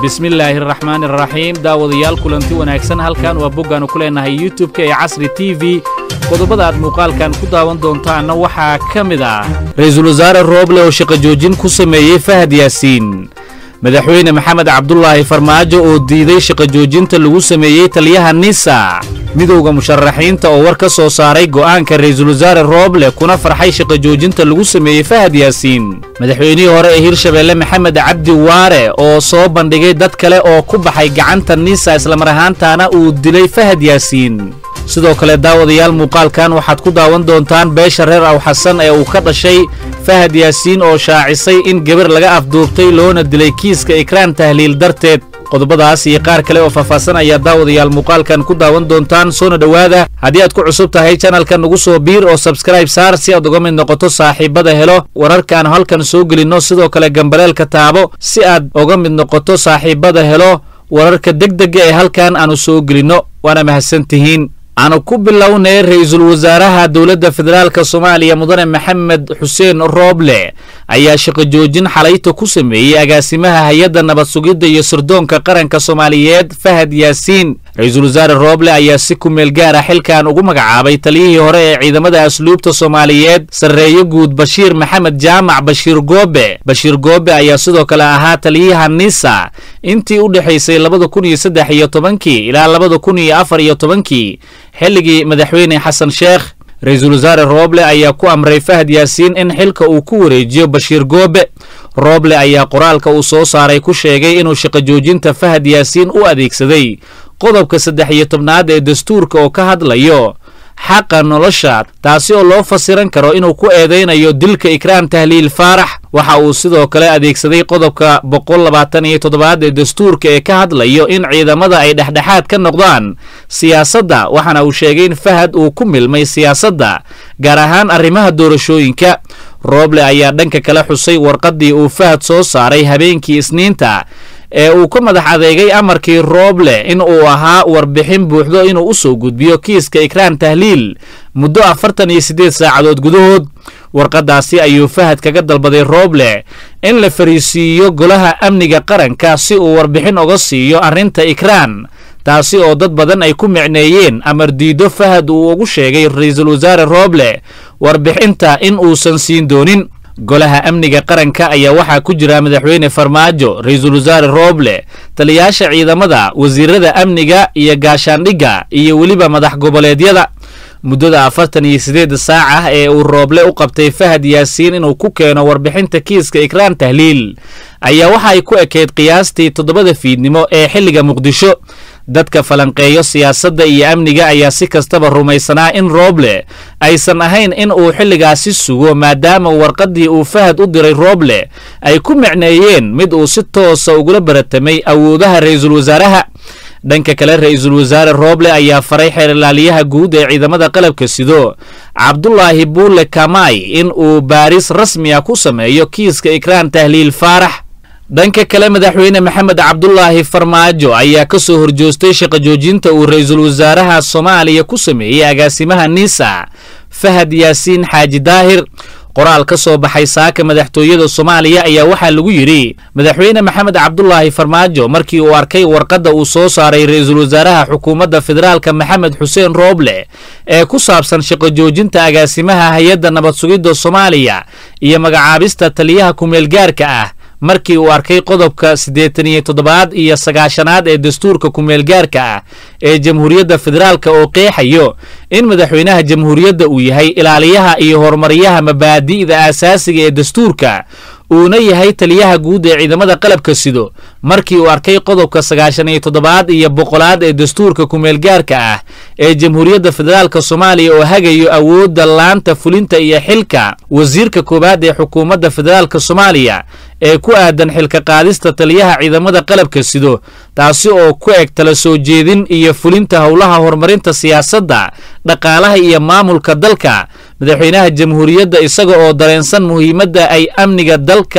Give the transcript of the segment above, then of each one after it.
bismillaahi araxmaani araxiim daawadayaal kulanti wanaagsan halkan waa boggaannu ku leennahay youtub-ka ee casri t v qodobada aad muuqaalkan ku daawan doontaanna waxaa ka mid ah ra-iisul wasaare rooble oo shaqo joojin ku sameeyey fahad yaasiin madaxweyne maxamed cabdulaahi farmaajo oo diiday shaqo joojinta lagu sameeyey taliyaha nisa midowda musharaxiinta oo war ka soo saaray go'aanka ra'iisul wasaare rooble kuna farxay shaqo joojinta lagu sameeyey fahad yaasiin madaxweynihii hore ee hirshabeelle maxamed cabdi waare oo soo bandhigay dad kale oo ku baxay gacanta nisa islamar ahaantaana uu dilay fahad yaasiin sidoo kale daawadayaal muuqaalkan waxaad ku daawan doontaan beesha reer aw xasan ee uu ka dhashay fahad yaasiin oo shaacisay in gabar laga afduubtay loona dilay kiiska ikraan tahliil darteed qodobadaas iyo qaar kale oo faahfaahsan ayaa daawadayaal muuqaalkan ku daawan doontaan soona dhowaada haddii aad ku cusub tahay janalka nagu soo biir oo sabskrayb saar si aad uga mid noqoto saaxiibada helo wararkaan halkan soo gelinno sidoo kale gambaleelka taabo si aad uga mid noqoto saaxiibada helo wararka degdega ee halkan aanu soo gelinno waana mahadsantihiin aanu ku bilownay ra-iisul wasaaraha dowladda federaalk soomaaliya mudane maxamed xuseen rooble ayaa shaqo joojin xalayta ku sameeyey agaasimaha hay-adda nabad sugidda iyo sirdoonka qaranka soomaaliyeed fahad yaasiin ra-iisul wasaare rooble ayaa si ku meel gaara xilkan ugu magacaabay taliyihii hore ee ciidamada asluubta soomaaliyeed sarreeyo guud bashiir maxamed jaamac bashiir goobe bashiir goobe ayaa sidoo kale ahaa taliyaha nisa intii u dhexaysay labada kun iyo saddex iyo tobankii ilaa labada kun iyo afar iyo tobankii xilligii madaxweyne xasan sheekh ra-iisul wasaare rooble ayaa ku amray fahad yaasiin in xilka uu ku wareejiyo bashiir goobe rooble ayaa qoraalka uu soo saaray ku sheegay inuu shaqo joojinta fahad yaasiin u adeegsaday qodobka saddex iyo tobnaad ee dastuurka oo ka hadlayo xaqa nolosha taasi oo loo fasiran karo inuu ku eedaynayo dilka ikraan tahliil faarax waxa uu sidoo kale adeegsaday qodobka boqol labaatan iyo toddobaad ee dastuurka ee ka hadlayo in ciidamada ay dhexdhexaad ka noqdaan siyaasadda waxaana uu sheegay in fahad uu ku milmay siyaasadda gaar ahaan arrimaha doorashooyinka rooble ayaa dhanka kale xusay warqaddii uu fahad soo saaray habeenkii isniinta ee uu ka madax adeegay amarkii rooble in uu ahaa warbixin buuxdo inuu u soo gudbiyo kiiska ikraan tahliil muddo afartan iyo siddeed saacadood gudahood warqaddaasi ayuu fahad kaga dalbaday rooble in la fariisiiyo golaha amniga qaranka si uu warbixin oga siiyo arrinta ikraan taasi oo dad badan ay ku micneeyeen amar diido fahad uu ugu sheegay ra-iisul wasaare rooble warbixinta in uusan siin doonin golaha amniga qaranka ayaa waxaa ku jira madaxweyne farmaajo ra-iisul wasaare rooble taliyaasha ciidamada wasiirada amniga iyo gaashaandhigga iyo weliba madax goboleedyada muddada afartan iyo siddeedda saac ah ee uu rooble u qabtay fahad yaasiin inuu ku keeno warbixinta kiiska ikraan tahliil ayaa waxa ay ku ekayd qiyaastii toddobada fiidnimo ee xilliga muqdisho dadka falanqeeyo siyaasadda iyo amniga ayaa si kastaba rumaysanaa in rooble aysan ahayn in uu xilligaasi sugo maadaama warqaddii uu fahad u diray rooble ay ku micneeyeen mid uu si toosa ugula baratamay awoodaha ra-iisul wasaaraha dhanka kale ra-iisul wasaare rooble ayaa faray xeerlaaliyaha guud ee ciidamada qalabka sido cabdulaahi buule kamay in uu baaris rasmi ah ku sameeyo kiiska ikraan tahliil faarax dhanka kale madaxweyne maxamed cabdulaahi farmaajo ayaa ka soo horjoostay shaqo joojinta uu ra-iisul wasaaraha soomaaliya ku sameeyey agaasimaha nisa fahad yaasiin xaaji daahir qoraal ka soo baxay saaka madaxtooyada soomaaliya ayaa waxaa lagu yidhi madaxweyne maxamed cabdulaahi farmaajo markii uu arkay warqadda uu soo saaray ra-iisul wasaaraha xukuumadda federaalka maxamed xuseen rooble ee ku saabsan shaqo joojinta agaasimaha hay-adda nabad sugidda soomaaliya iyo magacaabista taliyaha kumeelgaarka ah markii uu arkay qodobka siddeetan iyo toddobaad iyo sagaashanaad ee dastuurka kumeelgaarka ah ee jamhuuriyadda federaalka oo qeexayo in madaxweynaha jamhuuriyadda uu yahay ilaaliyaha iyo horumaryaha mabaadi'da aasaasiga ee dastuurka uuna yahay taliyaha guud ee ciidamada qalabka sido markii uu arkay qodobka sagaashan iyo toddobaad iyo boqolaad ee dastuurka kumeelgaarka ah ee jamhuuriyadda federaalk soomaaliya oo hagayo awoodda laanta fulinta iyo xilka wasiirka koowaad ee xukuumadda federaalk soomaaliya ee ku aadan xilka qaadista taliyaha ciidamada qalabka sido taasi oo ku eg tala soo jeedin iyo fulinta howlaha horumarinta siyaasadda dhaqaalaha iyo maamulka dalka madaxweynaha jamhuuriyadda isaga oo dareensan muhiimadda ay amniga dalka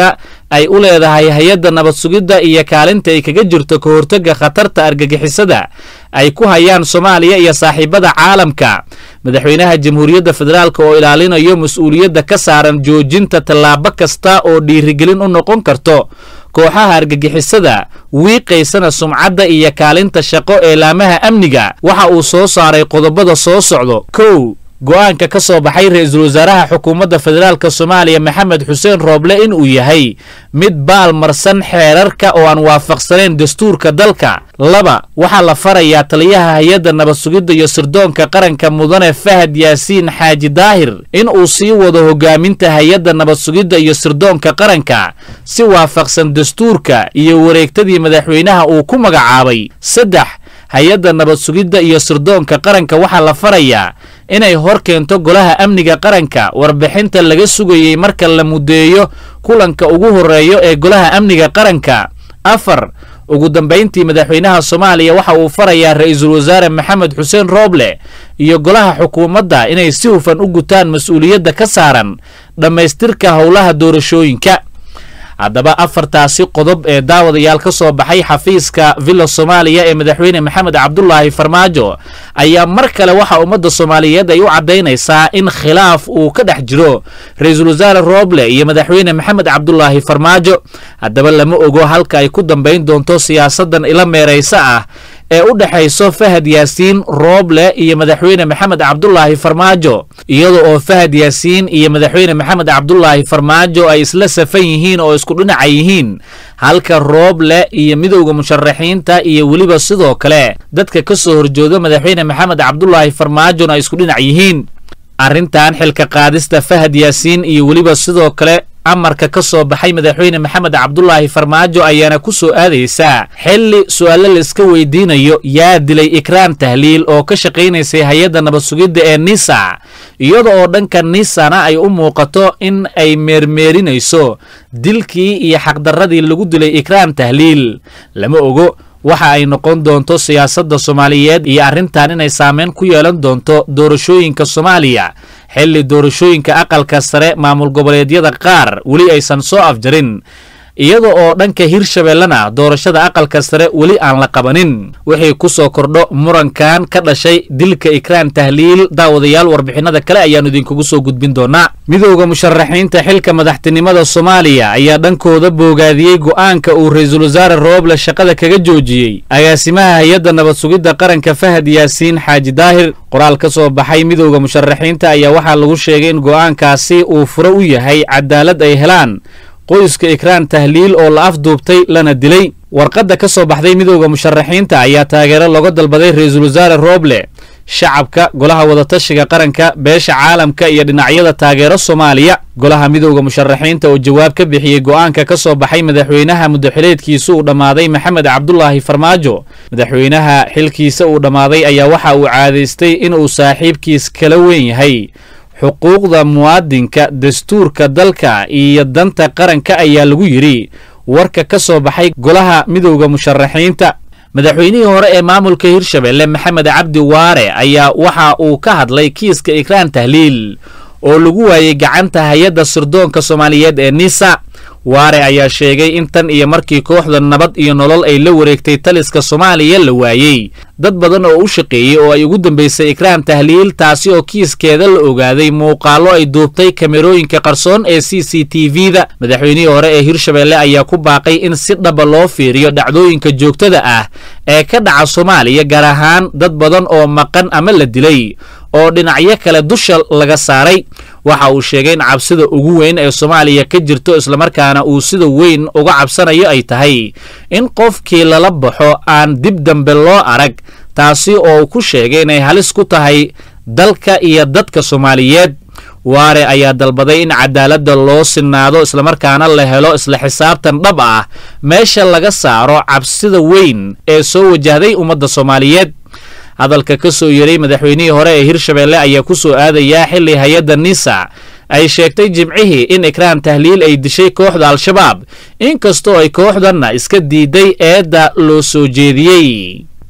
ay u leedahay hay-adda nabad sugidda iyo kaalinta ay kaga jirto ka hortagga khatarta argagixisada ay ku hayaan soomaaliya iyo saaxiibada caalamka madaxweynaha jamhuuriyadda federaalk oo ilaalinayo mas-uuliyadda ka saaran joojinta tallaabo kasta oo dhiirigelin u noqon karto kooxaha argagixisada wiiqaysana sumcadda iyo kaalinta shaqo ee laamaha amniga waxa uu soo saaray qodobada soo socdo kow go'aanka ka soo baxay ra-iisul wasaaraha xukuumadda federaalk soomaaliya maxamed xuseen rooble inuu yahay mid baal marsan xeerarka oo aan waafaqsanayn dastuurka dalka laba waxaa la farayaa taliyaha hay-adda nabad sugidda iyo sirdoonka qaranka mudane fahad yaasiin xaaji daahir in uu sii wado hogaaminta hay-adda nabad sugidda iyo sirdoonka qaranka si waafaqsan dastuurka iyo wareegtadii madaxweynaha uu ku magacaabay saddex hay-adda nabad sugidda iyo sirdoonka qaranka waxaa la farayaa inay hor keento golaha amniga qaranka warbixinta laga sugayey marka la muddeeyo kulanka ugu horreeyo ee golaha amniga qaranka afar ugu dambayntii madaxweynaha soomaaliya waxa uu farayaa ra-iisul wasaare maxamed xuseen rooble iyo golaha xukuumadda inay si hufan u gutaan mas-uuliyadda ka saaran dhammaystirka howlaha doorashooyinka haddaba afartaasi qodob ee daawadayaal ka soo baxay xafiiska villa soomaaliya ee madaxweyne maxamed cabdulaahi farmaajo ayaa mar kale waxa ummadda soomaaliyeed ay u caddaynaysaa in khilaaf uu ka dhex jiro ra-iisul wasaare rooble iyo madaxweyne maxamed cabdulaahi farmaajo haddaba lama ogo halka ay ku dambayn doonto siyaasaddan ila meeraysa ah ee u dhexayso fahad yaasiin rooble iyo madaxweyne maxamed cabdulaahi farmaajo iyada oo fahad yaasiin iyo madaxweyne maxamed cabdulaahi farmaajo ay isla safan yihiin oo isku dhinaca yihiin halka rooble iyo midowda musharaxiinta iyo weliba sidoo kale dadka ka soo horjooda madaxweyne maxamed cabdulaahi farmaajona ay isku dhinac yihiin arrintan xilka qaadista fahad yaasiin iyo weliba sidoo kale amarka ka soo baxay madaxweyne maxamed cabdulaahi farmaajo ayaana ku soo aadaysaa xilli su-aalo la iska weydiinayo yaa dilay ikraan tahliil oo ka shaqaynaysay hay-adda nabad sugidda ee nisa iyada oo dhanka nisana ay u muuqato in ay meermeerinayso dilkii iyo xaqdarradii lagu dilay ikraan tahliil lama ogo waxa ay noqon doonto siyaasadda soomaaliyeed iyo arrintan inay saameyn ku yeelan doonto doorashooyinka soomaaliya xilli doorashooyinka aqalka sare maamul goboleedyada qaar weli aysan soo afjarin iyada oo dhanka hirshabeellena doorashada aqalka sare weli aan la qabanin wixii ku soo kordho murankan ka dhashay dilka ikraan tahliil daawadayaal warbixinada kale ayaannu idinkugu soo gudbin doonaa midowda musharaxiinta xilka madaxtinimada soomaaliya ayaa dhankooda boogaadiyey go'aanka uu ra-iisul wasaare rooble shaqada kaga joojiyey agaasimaha hay-adda nabad sugidda qaranka fahad yaasiin xaaji daahir qoraal ka soo baxay midowda musharaxiinta ayaa waxaa lagu sheegay in go'aankaasi uu furo u yahay cadaalad ay helaan qoyska ikraan tahliil oo la afduubtay lana dilay warqadda ka soo baxday midowda musharaxiinta ayaa taageero looga dalbaday ra-iisul wasaare rooble shacabka golaha wadatashiga qaranka beesha caalamka iyo dhinacyada taageero soomaaliya golaha midowda musharaxiinta oo jawaab ka bixiyey go'aanka ka soo baxay madaxweynaha muddaxileedkiisa uu dhammaaday maxamed cabdulaahi farmaajo madaxweynaha xilkiisa uu dhammaaday ayaa waxa uu caadaystay inuu saaxiibkiis kala weyn yahay xuquuqda muwaadinka dastuurka dalka iyo danta qaranka ayaa lagu yidhi warka ka soo baxay golaha midowda musharaxiinta madaxweynihii hore ee maamulka hirshabelle maxamed cabdi waare ayaa waxa uu ka hadlay kiiska ikraan tahliil oo lagu waayey gacanta hay-adda sirdoonka soomaaliyeed ee nisa waare ayaa sheegay in tan iyo markii kooxda nabad iyo nolol ay la wareegtay taliska soomaaliya la waayey dad badan oo u shaqeeyey oo ay ugu dambaysay ikraan tahliil taasi oo kiiskeeda la ogaaday muuqaallo ay duubtay kamerooyinka qarsoon ee c c t v-da madaxweynihii hore ee hirshabelle ayaa ku baaqay in si dhaba loo fiiriyo dhacdooyinka joogtada ah ee ka dhaca soomaaliya gaar ahaan dad badan oo maqan ama la dilay oo dhinacyo kale dusha laga saaray waxa uu sheegay in cabsida ugu weyn ee soomaaliya ka jirto islamarkaana uu sida weyn uga cabsanayo ay tahay in qofkii lala baxo aan dib dambe loo arag taasi oo uu ku sheegay inay halis ku tahay dalka iyo dadka soomaaliyeed waare ayaa dalbaday in cadaaladda loo sinaado islamarkaana la helo isla xisaabtan dhab ah meesha laga saaro cabsida weyn ee soo wajahday ummadda soomaaliyeed hadalka ka soo yeray madaxweynihii hore ee hirshabelle ayaa ku soo aadayaa xilli hay-adda nisa ay sheegtay jimcihii in ikraan tahliil ay dishay kooxda al-shabaab inkastoo ay kooxdanna iska diiday eedda loo soo jeediyey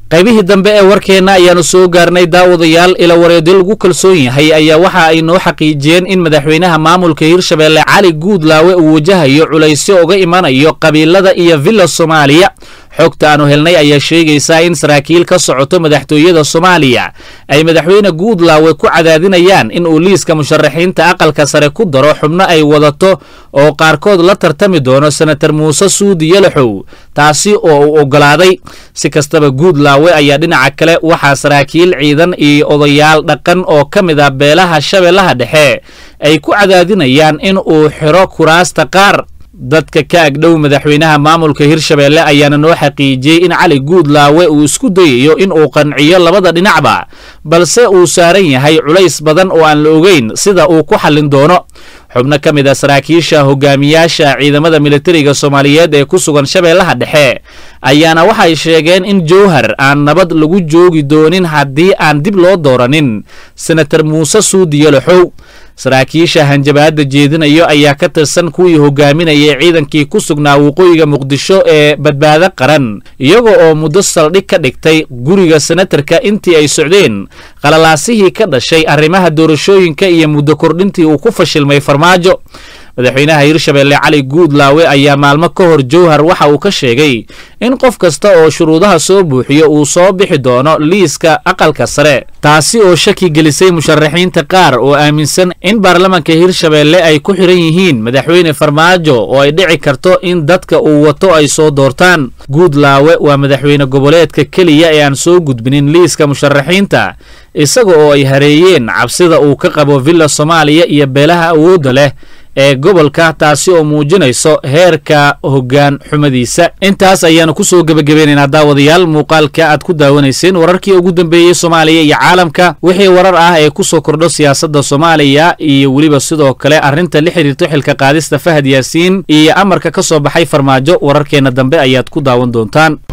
qaybihii dambe ee warkeenna ayaanu soo gaarnay daawadayaal ila wareedyo lagu kalsoon yahay ayaa waxa ay noo xaqiijiyeen in madaxweynaha maamulka hirshabeelle cali guudlaawe uu wajahayo culaysyo uga imanayo qabiilada iyo villa soomaaliya xogta aanu helnay ayaa sheegaysaa in saraakiil ka socoto madaxtooyada soomaaliya ay madaxweyne guudlaawe ku cadaadinayaan in uu liiska musharaxiinta aqalka sare ku daro xubno ay wadato oo qaarkood la tartami doono senatar muuse suudi yalaxow taasi oo uu oggolaaday si kastaba guudlaawe ayaa dhinaca kale waxaa saraakiil ciidan iyo odayaal dhaqan oo ka mid ah beelaha shabeellaha dhexe ay ku cadaadinayaan in uu xiro kuraasta qaar dadka ka agdhow madaxweynaha maamulka hirshabeelle ayaana noo xaqiijiyey in cali guudlaawe uu isku dayayo in uu qanciyo labada dhinacba balse uu saaran yahay culays badan oo aan la ogeyn sida uu ku xallin doono xubno ka mid a saraakiisha hogaamiyaasha ciidamada militariga soomaaliyeed ee ku sugan shabeellaha dhexe ayaana waxay sheegeen in jowhar aan nabad lagu joogi doonin haddii aan dib loo dooranin senatar muuse suudi yalaxow saraakiisha hanjabaadda jeedinayo ayaa ka tirsan kuwii hogaaminayay ciidankii ku sugnaa waqooyiga muqdisho ee badbaado qaran iyaga oo muddo saldhig ka dhigtay guriga senatarka intii ay socdeen qalalaasihii ka dhashay arrimaha doorashooyinka iyo muddo kordhintii uu ku fashilmay farmaajo madaxweynaha hirshabeelle cali guudlaawe ayaa maalmo ka hor jowhar waxa uu ka sheegay in qof kasta oo shuruudaha soo buuxiyo uu soo bixi doono liiska aqalka sare taasi oo shaki gelisay musharaxiinta qaar oo aaminsan in baarlamanka hirshabeelle ay ku xiran yihiin madaxweyne farmaajo oo ay dhici karto in dadka uu wato ay soo doortaan guudlaawe waa madaxweyne goboleedka keliya ee aan soo gudbinin liiska musharaxiinta isaga oo ay hareeyeen cabsida uu ka qabo villa soomaaliya iyo beelaha awoodda leh ee gobolka taasi oo muujinayso heerka hoggaan xumadiisa intaas ayaanu ku soo gebagabeynaynaa daawadayaal muuqaalka aad ku daawanayseen wararkii ugu dambeeyey soomaaliya iyo caalamka wixii warar ah ee ku soo kordho siyaasadda soomaaliya iyo weliba sidoo kale arrinta la xiriirto xilka qaadista fahad yaasiin iyo amarka ka soo baxay farmaajo wararkeenna dambe ayaad ku daawan doontaan